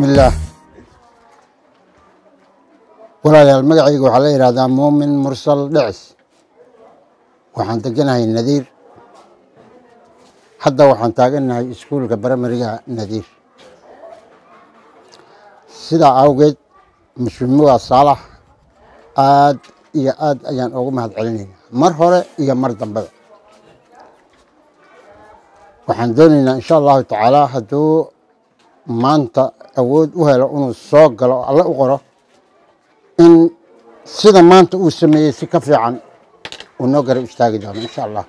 bismillaah walaalayaal magacayga waxaa la yidhahdaa muumin mursal dhecis waxaan deganahay nadiir hadda waxaan taagannahay iskuulka baramariga nadiir sidaa awgeed muslimiga saalax aad iyo aad ayaan ugu mahad celinayna mar hore iyo mar dambada waxaan doonaynaa insha allahu tacaala hadduu maanta awood u helo inuu soo galo oo alle u qoro in sida maanta uu sameeyey si ka fiican uu noo garab istaagi doono insha allah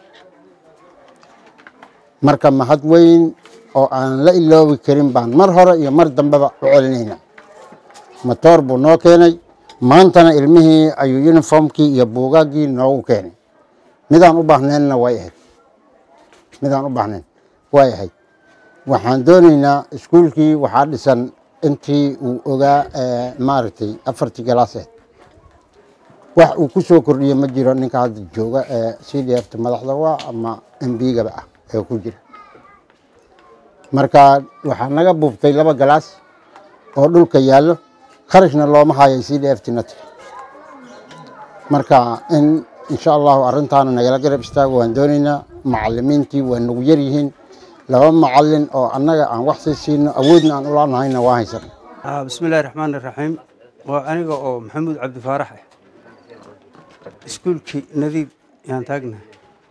marka mahad weyn oo aan la iloobi karin baan mar hore iyo mar dambeba u celinayna matoor buu noo keenay maantana ilmihii ayuu uniformkii iyo buugaaggii noogu keenay midaan u baahnaynna way ahayd midaan u baahnayn way ahayd waxaan doonaynaa iskuulkii waxaa dhisan intii uu ogaa maaragtay afartii galaaseed wax uu ku soo kordhiye ma jiro ninka hadda jooga ee c d f ta madaxda waa ama m b gaba ah ee ku jira marka waxaa naga buubtay laba galaas oo dhulka yaallo kharashna looma hayay c d f tinati marka in insha allahu arrintaana nagala garab istaago waan doonaynaa macalimiintii waa nagu yar yihiin laba macalin oo annaga aan wax sii siino awoodna aan ulaanahayna waa haysan bismi illaahi raxmaan iraxiim waa aniga oo maxamuud cabdifaarax ah iskuulkii nadiib yaan taagnahay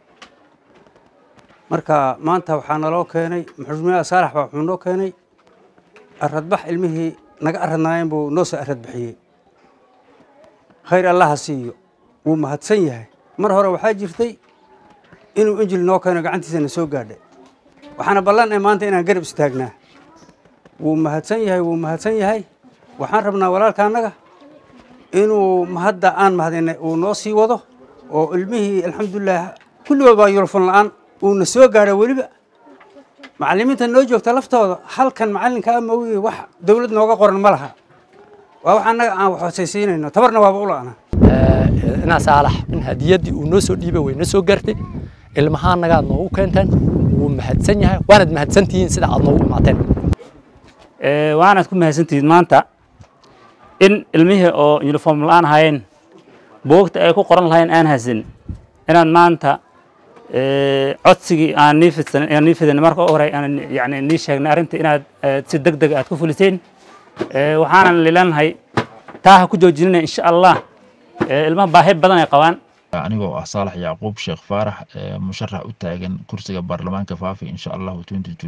marka maanta waxaa naloo keenay maxuumiyaha saalax baa wuxuu noo keenay aradbax ilmihii naga aradnaayeen buu noo soo aradbixiyey khayr allaha siiyo wuu mahadsan yahay mar hore waxaa jirtay inuu injil noo keeno gacantiisana soo gaadhay waxaana ballan ee maanta inaan garab istaagnaa wuu mahadsan yahay wuu mahadsan yahay waxaan rabnaa walaalka annaga inuu mahadda aan mahadinay uu noo sii wado oo ilmihii alxamdulilah kulligood baa yulfan la-aan uuna soo gaadho weliba macallimiinta noo joogta laftooda halkan macallinka ama ogiye wax dowlad nooga qoran ma laha waa wax annaga aan wax hoosaysiinayno tabarna waaba u la'ana inaa saalax in hadiyaddii uu noo soo dhiibay way na soo gaartay ilmaha annagaad noogu keenteen wuu mahadsan yahay waanad mahadsantihiin sida aad noogu imaateen waanaad ku mahadsantihiin maanta in ilmihii oo uniform la-aan ahaayeen buugta ay ku qoran lahayn aan haysan inaad maanta codsigii aan nii fidsan aan nii fidan marka u horey aan yani nii sheegnay arrinta inaad si deg deg aad ku fuliseen waxaanan lilanahay taa ha ku joojinina insha allah ilmaha baahi badan ay qabaan anigoo ah saalax yacquub sheekh faarax musharax u taagan kursiga baarlamaanka faafi insha allahu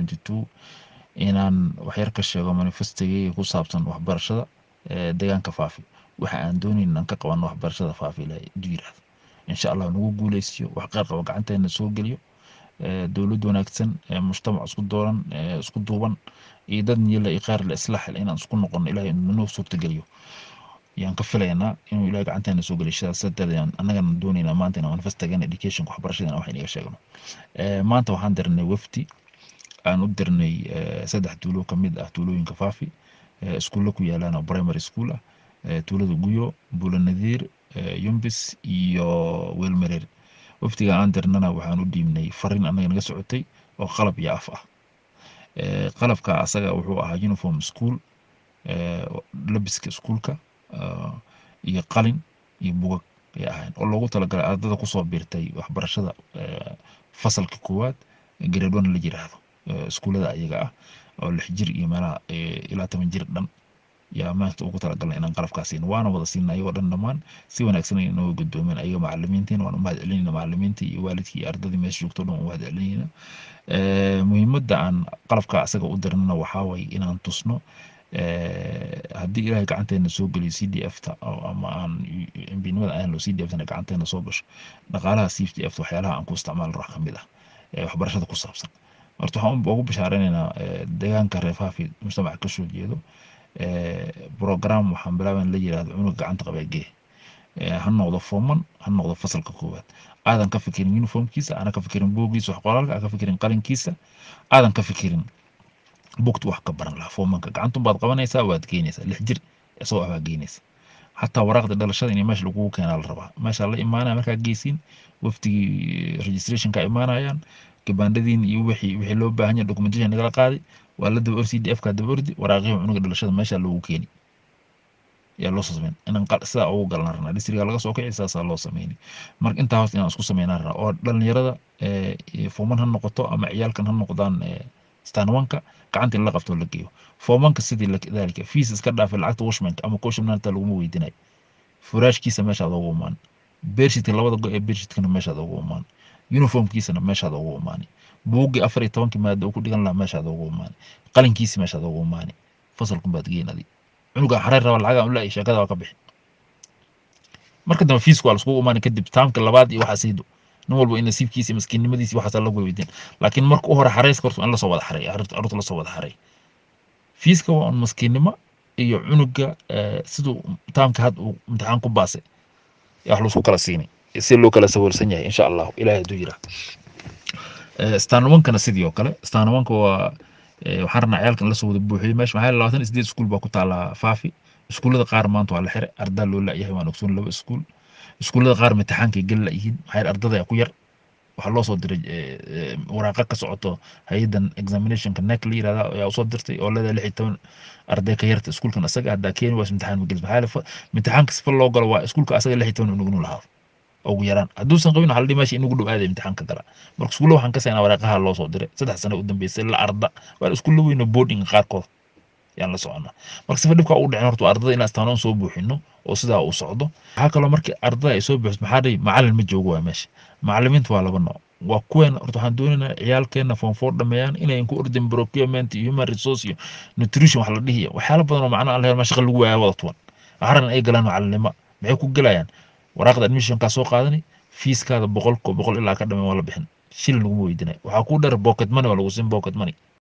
inaan waxyar ka sheego manifestigeyga ku saabsan waxbarashada deegaanka faafi waxa aan doonayn inaan ka qabano waxbarashada faafi ilaahay du yiraahdo insha allah nagu guuleysiyo wax qeyr qaba gacanteena soo geliyo dowlad wanaagsan mujtamac isku dooran isku duuban iyo dad niyala iyo kheyr la islaaxil inaan isku noqono ilahay noo suurtageliyo yaan ka filaynaa inuu ilahay gacanteena soo geliyo sidaas darteed annagana doonaynaa maanta inaan manifestagan education waxbarashada wax inaga sheegno maanta waxaan dirnay wafdi aan u dirnay saddex tuulo ka mid ah tuulooyinka faafi iskuulla ku yaalaan oo primary school ah tuulada guyo buula nadiir yumbis iyo weelmareer wafdiga aan dirnana waxaan u dhiibnay farin annaga naga socotay oo qalab iyo af ah qalabka asaga wuxuu ahaa uniform school labiska iskuulka iyo qalin iyo bugag ay ahayn oo loogu talagalay ardada kusoo biirtay waxbarashada fasalka koowaad grade one la yiraahdo iskuullada ayaga ah oo lix jir iyo meelaha ilaa toban jir dhan yaa maanta ugu talagalnay inaan qalabkaa siino waana wada siina ayagoo dhan dhammaan si wanaagsan ay inoo guddoomeen ayaga macalimiintiin waan u mahad celinayna macalimiintii iyo waalidkii iyo ardadii meesha joogto dhan u mahad celinayna muhiimadda aan qalabka asaga u dirnana waxaa waye inaan tusno haddii ilaahay gacanteena soo geliyo c d f ta ama aan mbinimada aan c d f tana gacanteena soo gasho dhaqaalaha c d f ta waxyaalaha aan ku isticmaalo wax kamid ah waxbarashada ku saabsan horta waxaan ugu bashaareynayna deegaanka reefaafi mujtamaca kasoo jeedo program waxaan bilaaban la yirahdo cunuga gacanta qabeegee ha noqdo forman ha noqdo fasalka koowaad aadan ka fikirin uniformkiisa aadan ka fikirin boogiisa wax qoraalka aadan ka fikirin qalinkiisa aadan ka fikirin bugta wax ka baran lahaa formanka gacantun baad qabanaysaa waad geynaysaa lix jir isagoo ah baa geynaysa xataa waraaqda dhalashada in meesha lagugu keenaa la rabaa meesha la imaanaya markaa geysiin wafdigii registrationka imaanayaan gabaandhadiin iyo wixii wixii loo baahan yahay documentation nagala qaaday waa la daba c d f ka daba ordi waraaqihii cunuga dhalashada meesha loogu keeni yaa loo soo sameyn inaan qal- sidaa ugu galan rabnaa distriga laga soo kici saasaa loo sameyni marka intaa hoos inaan isku sameynaan rabnaa oo dhalinyarada eh, iyo fooman ha noqoto ama ciyaalkan ha noqdaan eh, stanwanka gacanta in la qabto oo la geeyo foomanka sidii la- daalika fees iska dhaafay lacagta washmanka ama koshmananta laguma weydinayo furaashkiisa meeshaad ugu imaan beershidka labada go ee beershidkana meeshaad ugu imaan uniformkiisana meeshaad ugu imaani buuggii afar iyo tobankii maada uu ku dhigan lahaa meeshaad ugu imaani qalinkiisi meeshaad ugu imaani fasalkun baad geyn adi cunuga xareer raba lacaga ula sheekada waa ka bixi marka dambe fiisku waa laskugu imaani kadib taamka labaad iyo waxaa siido nin walba in nasiibkiisa iyo maskiinnimadiisa waxaasaa lagu weydiin laakiin marka u hore xareyska horta in lasoo wada xareey carruurta carruurta lasoo wada xareey fiiska waa un maskiinnimo iyo cunuga eh, siduu taamka had uu imtixaan ku baasay yaa wax laisku kala siini si loo kala sawirsan yahay insha allahu ilahay hadduu yiraa stanawankana sidii oo kale stanawanka waa eh, waxaan rabnaa ciyaalkan lasoo wada buuxiyey meesha maxaa yeele labaatan iyo sideed iskuul baa ku taala faafi iskuullada qaar maanta waa la xiray ardaa loo la'yahay waan ogsoon laba iskuul iskuullada qaar imtixaankay geli la'yihiin maxaa yeele ardada yaa ku yar waxaa loo soo diray eh, eh, waraaqa ka socoto hay-adan examinationka nek la yirahda ayaa usoo dirtay oo leedahay lix iyo toban arday ka yarta iskuulkan asaga haddaa keeni waas imtixaan ma gelis maxaa yeele fa- imtixaanka sifa loo galo waa iskuulka asaga lix iyo toban unug inuu lahaado ugu yaraan hadduusan qabin waxaa la dhihi meesha inugu dhow aaday imtixaanka gala marka iskuulla waxaan ka saynaa waraaqaha loo soo diray saddex sano u dambeysay la arda waa iskuulla weyno boardinga qaarkood yaan la soconnaa marka sifa dhibka ugu dhicin horta waa ardada inaan istaanoon soo buuxino oo sidaa uu socdo waxaa kaloo markii ardada ay soo buuxiso maxaa dhihi macalin ma joogo waa meesha macalimiinta waa laba nooc waa kuween horta waxaan doonaynaa ciyaalkeena form four dhameeyaan inay ku ordin procurement iyo human resource iyo nutrition wax la dhihiya waxyaala badan oo macnaha aan lahayn ma shaqa lagu waaya wada tuwan waxaa rabnaa ay galaan macalinimo maxay ku gelayaan waraaqda admissionkaa soo qaadani fiiskaada boqolko boqol ilaa ka dhameen waa la bixin shilin laguma weydinay waxaa kuu dheer pocket money waa lagu siin pocket money